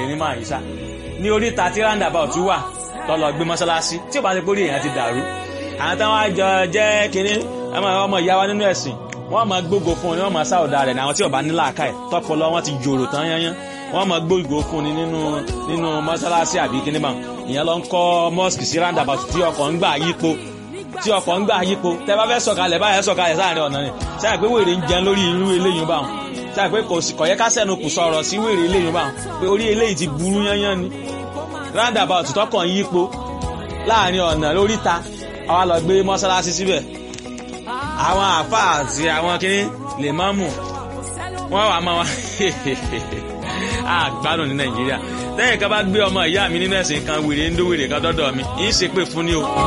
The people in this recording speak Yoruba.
ní máa yí sá ní oríta tí roundabout wà tọ́lọ gbé mọ́sálásí tí ò bá ti pórí èèyàn ti dàrú àwọn táwọn àjọ jẹ́ kínní ọmọ ìyá wa nínú ẹ̀sìn wọ́n máa gbógo fún un ni wọ́n máa sáwọ́dà rẹ̀ ní àwọn tí ò bá ní làákàyè tọ́pọ̀lọ́ wọn ti jòrò tán yányán wọ́n máa gbógo fún ni nínú nínú mọ́sálásí àbí kínní mọ́ ìyẹn ló ń kọ́ mosque sí roundabout tí ọkọ̀ ń gbà yípo tí ọkọ̀ ń gbà yípo tẹ bá fẹ́ sọ̀kalẹ̀ báyẹn sọ̀kalẹ̀ sáàrin ọ̀nà ni sáà pé wèrè ń jẹun lórí irú eléyìí báwọn sáà pé kò sì kọ̀yẹ́ kásẹ̀nu kù sọ̀rọ̀ sí wèrè eléyìí báwọn pé orí eléyìí ti burú yányán ni roundabout tọkàn yípo láàrin ọ̀nà lóríta àwa lọ gbé mọ́sálásí síbẹ̀ àwọn àfa àti àwọn kìíní lè má mú wọ́n wà máa wá àgbádùn ní nàìjíríà tẹ́yìn ká bá gbé ọmọ ìyá mi nínú ẹ̀sìn kan wèrè ń dó wèrè kan dọ́dọ̀ mi ń ṣe pé fún ni o.